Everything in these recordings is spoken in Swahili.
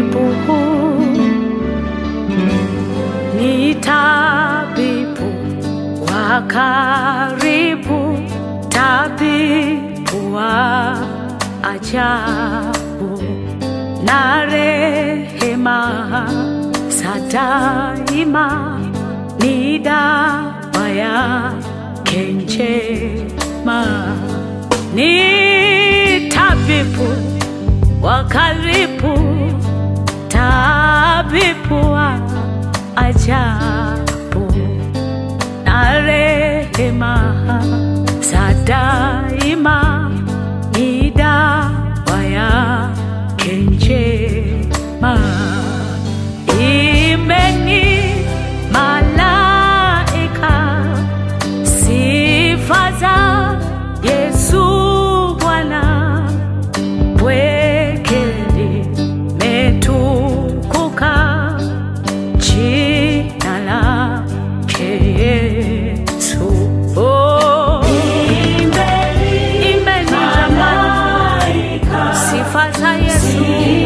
tabibu, ni tabibu wa karibu, tabibu wa ajabu na rehema za daima, ni dawa yake njema, ni tabibu wa karibu, tabibu wa ajabu na rehema za daima, ni dawa yake njema. Imeni malaika sifa za Yesu Bwana pweke limetukuka jina lake Yesu. Oh, imbeni jamani, sifa za Yesu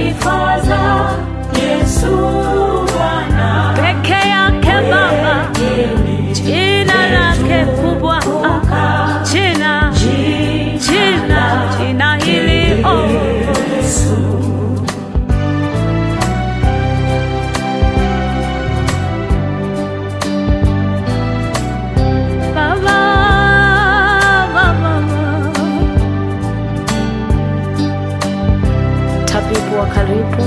peke yake Baba, jina lake kubwa, ah, jina jina jina hili oh. Baba, Baba, tabibu wa karibu,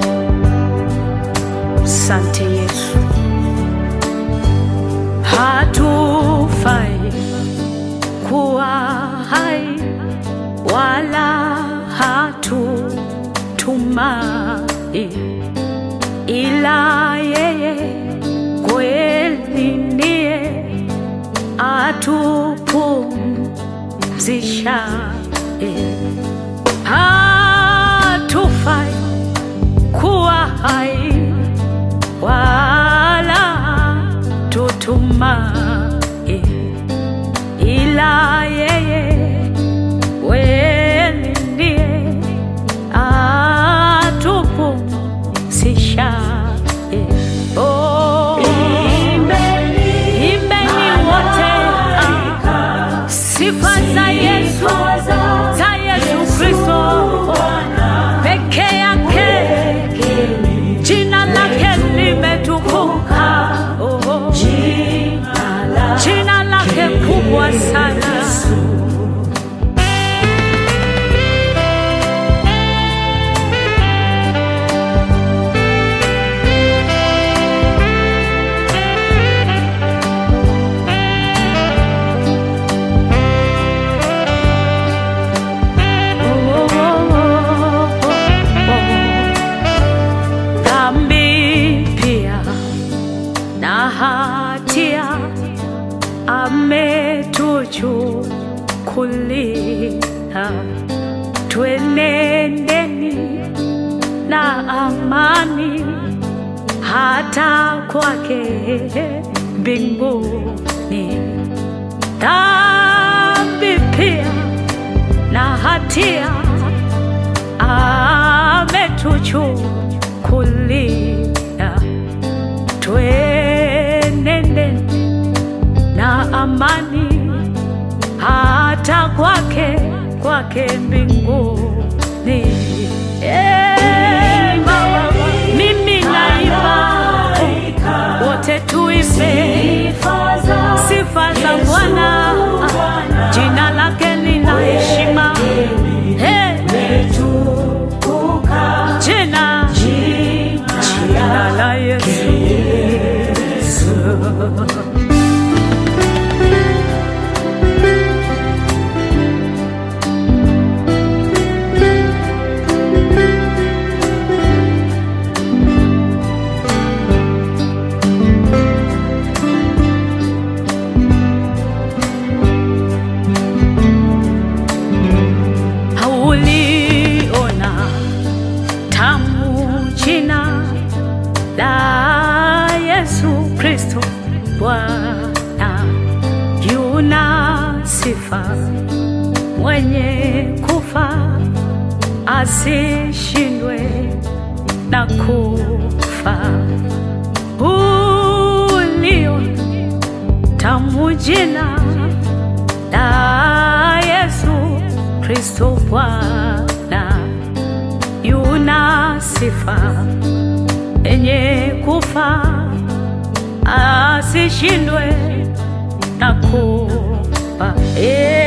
sante Yesu, hatufai kuwa hai wala hatutumai ila yeye kweli ndiye atupumzishaye. Hatufai kuwa hai wala tutumai, ila yeye kweli ndiye atupumzishaye. Oh, imbeni wote ah, sifa za Yesu, za Yesu Kristo peke yake, jina lake limetukuka, oh, jina lake kubwa sana. Dhambi pia na hatia ametuchukulia, twenendeni na amani hata kwake mbinguni. Dhambi pia na hatia ametuchukulia, twenende na amani hata kwake kwake mbinguni. Eh, Baba, mimi naimba, wote tuimbe sifa za Bwana, jina lake lina heshima. Eh, jina jina la Yesu. Hauliona tamu jina la Yesu Kristo Bwana, yuna sifa mwenye kufa asishindwe na kufa ulio tamu jina la Yesu Kristo Bwana yuna sifa enye kufa asishindwe na kufa. Eh,